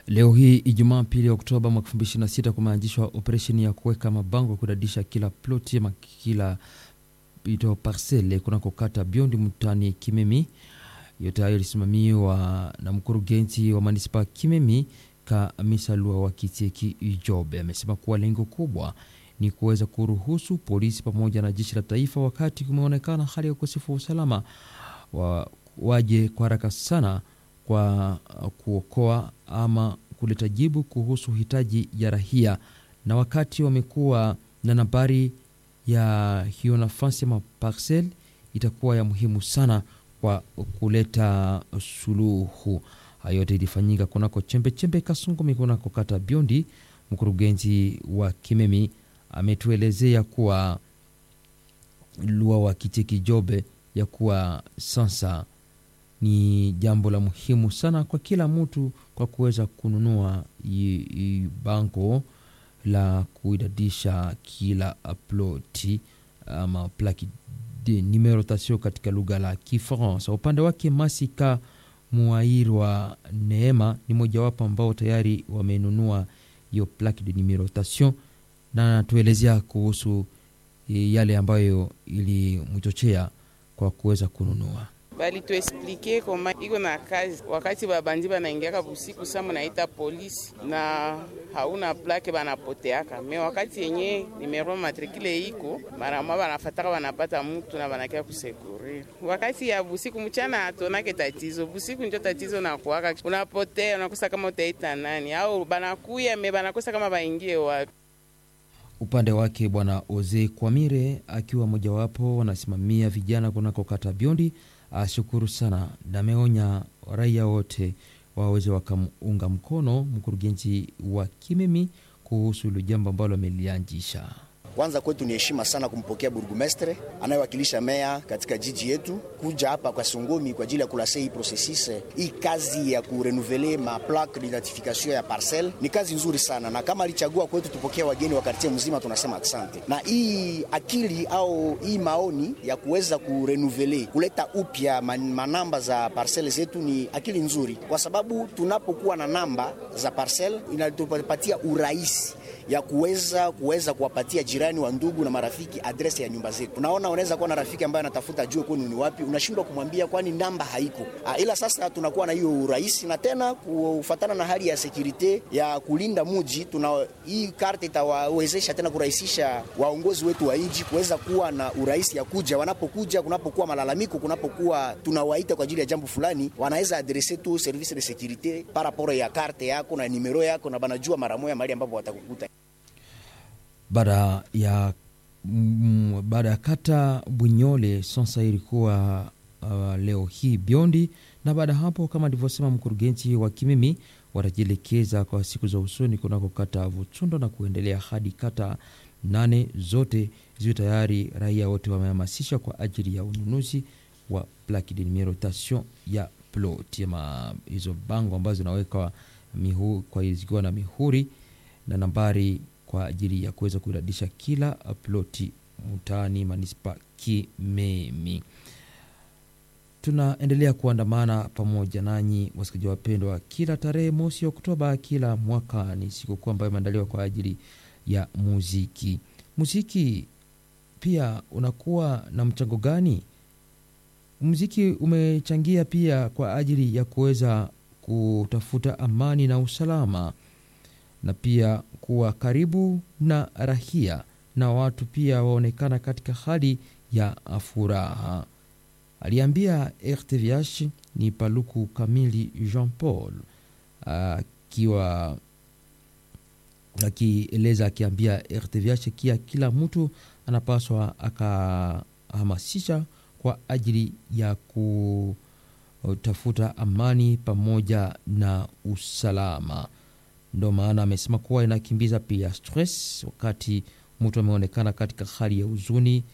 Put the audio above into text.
Leo hii Ijumaa pili Oktoba mwaka 2026 kumeanzishwa operesheni ya kuweka mabango ya kudadisha kila ploti ama kila ito parcele kunako kata Biondi mtani Kimemi. Yote hayo ilisimamiwa na mkurugenzi wa manispa Kimemi Kamisa Lua wa Kitieki Ijobe. Amesema kuwa lengo kubwa ni kuweza kuruhusu polisi pamoja na jeshi la taifa, wakati kumeonekana hali ya ukosefu wa usalama, wa, waje kwa haraka sana kwa kuokoa ama kuleta jibu kuhusu hitaji ya rahia, na wakati wamekuwa na nambari ya hiyo nafasi ama parcel, itakuwa ya muhimu sana kwa kuleta suluhu. Hayo yote ilifanyika kunako chembe chembe Kasungumi kunako kata Biondi. Mkurugenzi wa Kimemi ametuelezea kuwa Lua wa Kicheki Jobe ya kuwa sasa ni jambo la muhimu sana kwa kila mtu kwa kuweza kununua bango la kuidadisha kila ploti ama plaki de numerotation katika lugha la Kifaransa. Upande wake Masika Muairwa Neema ni mojawapo ambao tayari wamenunua hiyo plaque de numerotation, na anatuelezea kuhusu yale ambayo ilimchochea kwa kuweza kununua bali tuesplike koma iko na kazi. Wakati babandi banaingiaka busiku sa munaita polisi na hauna plake banapoteaka me, wakati yenye nimero matrikile iko maramwa banafataka banapata mutu na banakia kusekuri. Wakati ya busiku mchana atonake tatizo, busiku njo tatizo nakuaka, unapotea unakosa kama utaita nani au banakuya me banakosa kama baingie wapi. Upande wake Bwana Oze Kwamire akiwa mojawapo wanasimamia vijana kunako kata Biondi ashukuru sana na ameonya raia wote waweze wakamunga mkono mkurugenzi wa Kimemi kuhusu hilo jambo ambalo amelianzisha. Kwanza kwetu ni heshima sana kumpokea burgumestre anayewakilisha meya katika jiji yetu kuja hapa kwa Songomi kwa ajili ya kulase hii processus hii kazi ya kurenuvele ma plaque d'identification ya parcelle. Ni kazi nzuri sana, na kama alichagua kwetu tupokea wageni wa kartie mzima, tunasema asante. Na hii akili au hii maoni ya kuweza kurenuvele kuleta upya manamba za parcelle zetu ni akili nzuri, kwa sababu tunapokuwa na namba za parcelle inatupatia urahisi ya kuweza kuweza kuwapatia jirani wa ndugu na marafiki adresi ya nyumba zetu. Unaona, unaweza kuwa na rafiki ambaye anatafuta jue kwenu ni wapi, unashindwa kumwambia kwani namba haiko. A, ila sasa tunakuwa na hiyo urahisi, na tena kufatana na hali ya sekurite ya kulinda muji, tuna hii karte itawawezesha tena kurahisisha waongozi wetu wa nchi kuweza kuwa na urahisi ya kuja, wanapokuja, kunapokuwa malalamiko, kunapokuwa tunawaita kwa ajili ya jambo fulani, wanaweza adrese tu service de securite par rapport ya karte yako na nimero yako, na banajua mara moja mahali ambapo watakukuta baada ya mm, baada ya kata Bunyole sasa ilikuwa uh, leo hii Biondi, na baada hapo kama alivyosema mkurugenzi wa Kimimi watajielekeza kwa siku za usoni kunako kata Vuchundo na kuendelea hadi kata nane zote ziwe tayari. Raia wote wamehamasishwa kwa ajili ya ununuzi wa plaque de numerotation ya plot ama hizo bango ambazo zinawekwa kwa zikiwa na mihuri na nambari kwa ajili ya kuweza kuiradisha kila ploti mtaani manispa Kimemi. Tunaendelea kuandamana pamoja nanyi wasikilizaji wapendwa, kila tarehe mosi Oktoba kila mwaka ni sikukuu ambayo imeandaliwa kwa ajili ya muziki. Muziki pia unakuwa na mchango gani? Muziki umechangia pia kwa ajili ya kuweza kutafuta amani na usalama na pia kuwa karibu na rahia na watu pia waonekana katika hali ya furaha. Aliambia RTVH ni Paluku Kamili Jean Paul akiwa akieleza akiambia RTVH kia kila mtu anapaswa akahamasisha kwa ajili ya kutafuta amani pamoja na usalama. Ndo maana amesema kuwa inakimbiza pia stress wakati mtu ameonekana katika hali ya huzuni